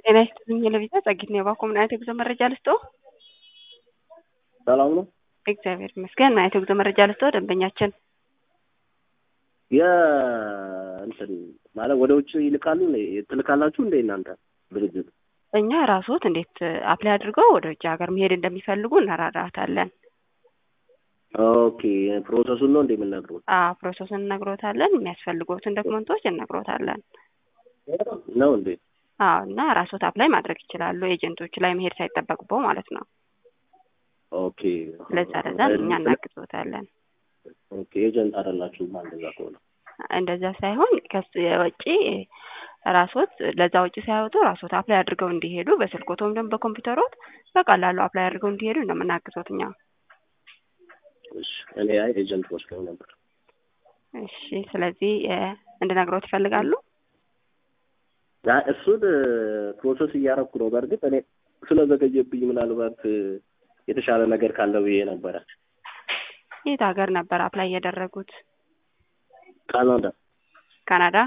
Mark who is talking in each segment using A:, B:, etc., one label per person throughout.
A: ጤና ይስጥልኝ ለቪዛ ጸጊት ነው የባኮ ምን አይነት የጉዞ መረጃ ልስጦ?
B: ሰላም ነው።
A: እግዚአብሔር ይመስገን። ምን አይነት የጉዞ መረጃ ልስጦ? ደንበኛችን
B: የእንትን ማለት ወደ ውጭ ይልካሉ ትልካላችሁ እንደ እናንተ ድርጅት?
A: እኛ ራስዎት እንዴት አፕላይ አድርገው ወደ ውጭ ሀገር መሄድ እንደሚፈልጉ እናራራታለን።
B: ኦኬ ፕሮሰሱን ነው እንደ የምንነግሩት?
A: አዎ ፕሮሰሱን እነግሮታለን። የሚያስፈልጉትን ዶክመንቶች እነግሮታለን።
B: ነው እንዴ?
A: አዎ እና ራስዎት አፕላይ ማድረግ ይችላሉ። ኤጀንቶቹ ላይ መሄድ ሳይጠበቅበው ማለት ነው።
B: ኦኬ
A: ለዛ ለዛ እኛ እናግዞታለን።
B: ኦኬ ኤጀንት አይደላችሁም እንደዛ ከሆነ
A: እንደዛ ሳይሆን ከሱ የወጪ ራስዎት ለዛ ወጪ ሳያወጡ ራስዎት አፕላይ አድርገው እንዲሄዱ በስልኮት ወይም ደግሞ በኮምፒውተሮት በቀላሉ አፕላይ አድርገው እንዲሄዱ ነው የምናግዞት እኛ።
B: እሺ እኔ አይ ኤጀንት ወስደው ነበር።
A: እሺ ስለዚህ እንድነግሮት ይፈልጋሉ?
B: ያ እሱን ፕሮሰስ እያረኩ ነው። በእርግጥ እኔ ስለዘገየብኝ ምናልባት የተሻለ ነገር ካለው ብዬ ነበረ።
A: የት ሀገር ነበር አፕላይ ያደረጉት?
B: ካናዳ
A: ካናዳ።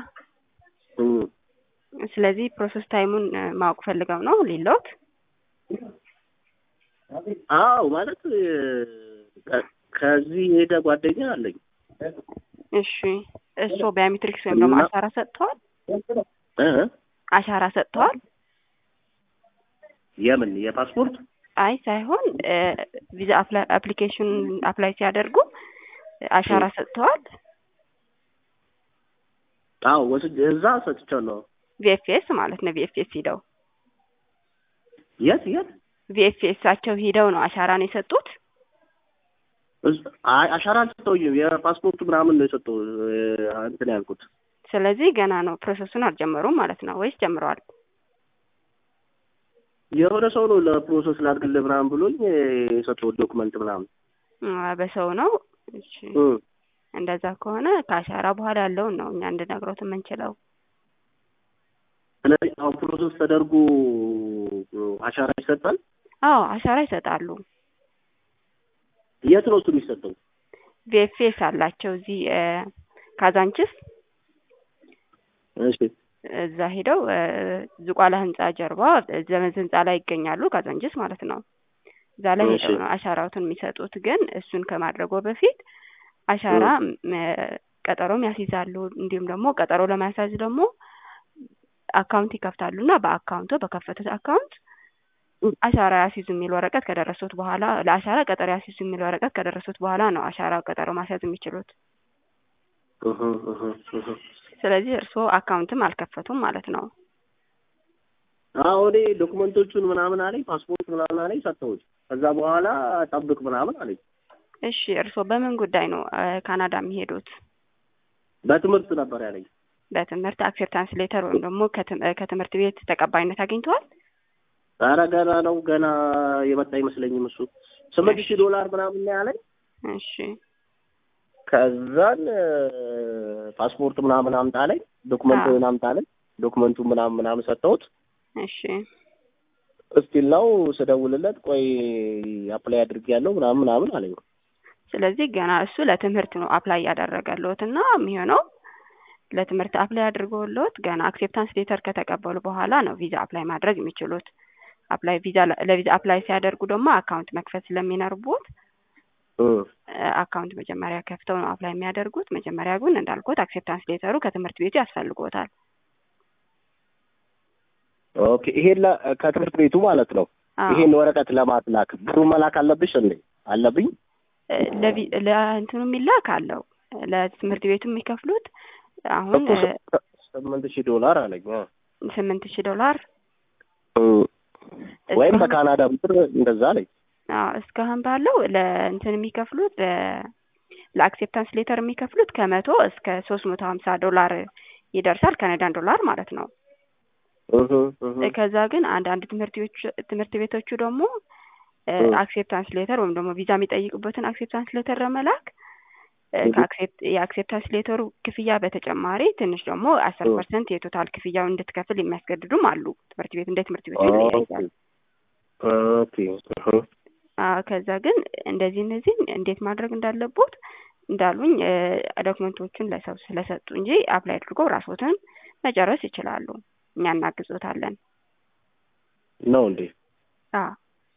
A: ስለዚህ ፕሮሰስ ታይሙን ማወቅ ፈልገው ነው ሊሎት?
B: አዎ ማለት ከዚህ ሄደ ጓደኛ አለኝ።
A: እሺ እሱ ባዮሜትሪክስ ወይም ደግሞ አሻራ ሰጥተዋል? አሻራ ሰጥተዋል?
B: የምን የፓስፖርት?
A: አይ ሳይሆን ቪዛ አፕሊኬሽን አፕላይ ሲያደርጉ አሻራ ሰጥተዋል?
B: አዎ ወስጄ እዛ ሰጥቻለሁ።
A: ቪኤፍኤስ ማለት ነው። ቪኤፍኤስ ሂደው
B: የት የት
A: ቪኤፍኤሳቸው ሂደው ነው አሻራን የሰጡት?
B: አይ አሻራ አልሰጠሁኝም። የፓስፖርቱ ምናምን ነው የሰጠው እንትን ያልኩት።
A: ስለዚህ ገና ነው ፕሮሰሱን አልጀመሩም ማለት ነው ወይስ ጀምረዋል?
B: የሆነ ሰው ነው ለፕሮሰስ ላድርግልህ ምናምን ብሎኝ የሰጠው ዶክመንት ምናምን
A: በሰው ነው። እሺ እንደዛ ከሆነ ከአሻራ በኋላ ያለውን ነው እኛ እንድነግሮት የምንችለው።
B: ስለዚህ አሁን ፕሮሰስ ተደርጎ አሻራ ይሰጣል?
A: አዎ አሻራ ይሰጣሉ።
B: የት ነው እሱ የሚሰጠው?
A: ቪኤፍኤስ አላቸው እዚህ ካዛንችስ
B: እሺ
A: እዛ ሄደው ዝቋላ ህንጻ ጀርባ ዘመን ህንጻ ላይ ይገኛሉ። ካዛንችስ ማለት ነው። እዛ ላይ ሄደው ነው አሻራዎትን የሚሰጡት። ግን እሱን ከማድረጉ በፊት አሻራ ቀጠሮም ያስይዛሉ። እንዲሁም ደግሞ ቀጠሮ ለማያሳዝ ደግሞ አካውንት ይከፍታሉ እና በአካውንቱ በከፈቱት አካውንት አሻራ ያስይዙ የሚል ወረቀት ከደረሱት በኋላ ለአሻራ ቀጠሮ ያስይዙ የሚል ወረቀት ከደረሱት በኋላ ነው አሻራ ቀጠሮ ማስያዝ የሚችሉት። ስለዚህ እርስዎ አካውንትም አልከፈቱም ማለት ነው።
B: አዎ እኔ ዶክመንቶቹን ምናምን አለኝ ፓስፖርት ምናምን አለኝ ሰጠሁት። ከዛ በኋላ ጠብቅ ምናምን አለኝ።
A: እሺ እርስዎ በምን ጉዳይ ነው ካናዳ የሚሄዱት?
B: በትምህርት ነበር ያለኝ።
A: በትምህርት አክሴፕታንስ ሌተር ወይም ደግሞ ከትምህርት ቤት ተቀባይነት አግኝተዋል?
B: ኧረ ገና ነው ገና የመጣ አይመስለኝም። እሱ ስምንት ሺህ ዶላር ምናምን ነው ያለኝ።
A: እሺ
B: ከዛን ፓስፖርት ምናምን አምጣ አለኝ። ዶክመንት አምጣ አለኝ። ዶክመንቱ ምናምን ምናምን ሰጠሁት።
A: እሺ
B: እስቲል ነው ስደውልለት ቆይ አፕላይ አድርጌያለሁ ምናምን ምናምን አለኝ።
A: ስለዚህ ገና እሱ ለትምህርት ነው አፕላይ ያደረገልዎት እና የሚሆነው ለትምህርት አፕላይ አድርገውልዎት ገና አክሴፕታንስ ሌተር ከተቀበሉ በኋላ ነው ቪዛ አፕላይ ማድረግ የሚችሉት። አፕላይ ቪዛ ለቪዛ አፕላይ ሲያደርጉ ደግሞ አካውንት መክፈት ስለሚኖርቦት አካውንት መጀመሪያ ከፍተው ነው አፕላይ የሚያደርጉት። መጀመሪያ ግን እንዳልኩት አክሴፕታንስ ሌተሩ ከትምህርት ቤቱ ያስፈልጎታል።
B: ኦኬ ይሄን ከትምህርት ቤቱ ማለት ነው። ይሄን ወረቀት ለማስላክ ብሩ መላክ አለብሽ እንዴ? አለብኝ።
A: ለእንትኑ የሚላክ አለው ለትምህርት ቤቱ የሚከፍሉት አሁን
B: ስምንት ሺህ ዶላር አለኝ።
A: ስምንት ሺህ ዶላር
B: ወይም በካናዳ ብር እንደዛ አለኝ።
A: እስካሁን ባለው ለእንትን የሚከፍሉት ለአክሴፕታንስ ሌተር የሚከፍሉት ከመቶ እስከ ሶስት መቶ ሀምሳ ዶላር ይደርሳል ካናዳን ዶላር ማለት ነው። ከዛ ግን አንዳንድ ትምህርት ቤቶቹ ደግሞ አክሴፕታንስ ሌተር ወይም ደግሞ ቪዛ የሚጠይቁበትን አክሴፕታንስ ሌተር ለመላክ የአክሴፕታንስ ሌተሩ ክፍያ በተጨማሪ ትንሽ ደግሞ አስር ፐርሰንት የቶታል ክፍያውን እንድትከፍል የሚያስገድዱም አሉ። ትምህርት ቤት እንደ ትምህርት ቤቱ ይለያያል። ከዛ ግን እንደዚህ እነዚህን እንዴት ማድረግ እንዳለቦት እንዳሉኝ ዶክመንቶቹን ለሰው ስለሰጡ እንጂ አፕላይ አድርገው ራስዎትን መጨረስ ይችላሉ። እኛ እናግዞታለን።
B: ነው እንዴ?
A: አዎ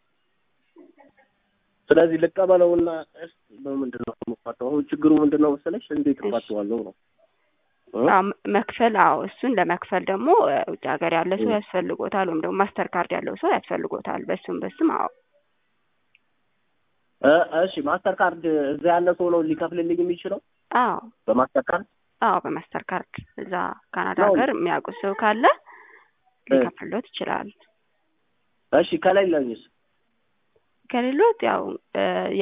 B: ስለዚህ ልቀበለውና እስኪ በምንድን ነው የምፋተው? አሁን ችግሩ ምንድን ነው መሰለሽ? እንዴት
A: እሺ።
B: እፋተዋለሁ ነው እ?
A: አዎ መ- መክፈል አዎ እሱን ለመክፈል ደግሞ እ፣ ውጭ ሀገር ያለ ሰው
B: እ።
A: ያስፈልጎታል ወይም ደግሞ ማስተር ካርድ ያለው ሰው ያስፈልጎታል በሱም በስም አዎ
B: እ፣ እሺ ማስተር ካርድ እዛ ያለ ሰው ነው ሊከፍልልኝ የሚችለው
A: አዎ
B: በማስተር ካርድ?
A: አዎ በማስተር ካርድ እዛ ካናዳ
B: ነው።
A: ሀገር የሚያውቁት ሰው ካለ
B: እ።
A: ሊከፍሎት ይችላል
B: እሺ ከሌለኝስ?
A: ከሌሎት ያው እ፣